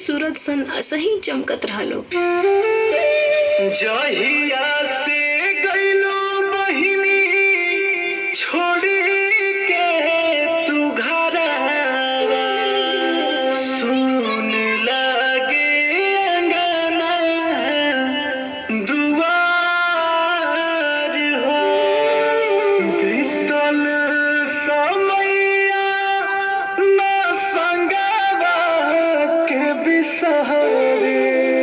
सूरज सन असही चमकत रहलो जहिया से गइलो बहिनी छोड़ी के तू घरवा सुन लागे अंगना दुआर हो बीतल समैया ना संगवा के बिसहरे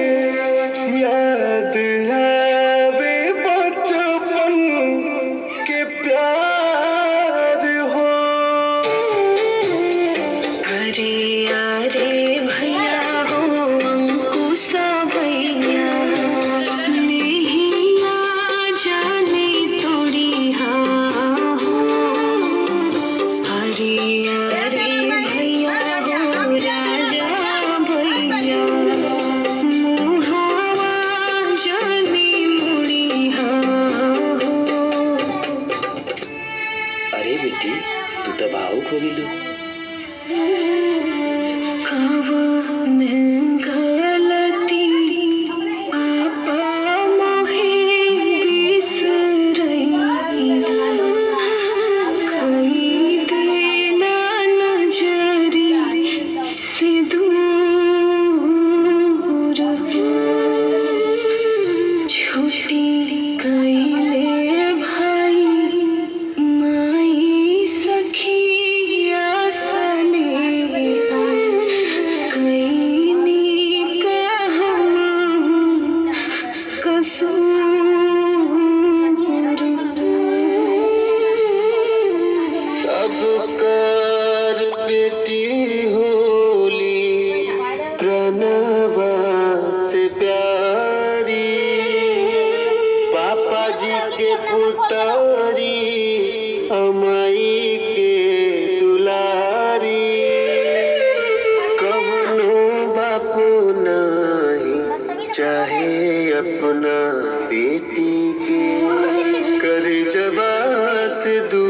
याद आवे बचपन के प्यार हो अरे अरे भैया हो अंकुशा भैया नैया जाने तोड़ी हाँ हो अरे अरे भैया हो राजा भैया मुहावा जाने मुड़ी हाँ हो अरे बेटी तू तो भावुक हो गेलू कवन गलती आपा मोहे बिसरैला कई देना नजरी से दूर हो छोटी कैले भाई माई सखिया सने कैनी कहूँ कसूर अब कर बेटी होली प्रणवा से प्यारी पापा जी के पुतारी अमाई के दुलारी कवनो बापू नहीं चाहे अपना बेटी के कर जबा से दूर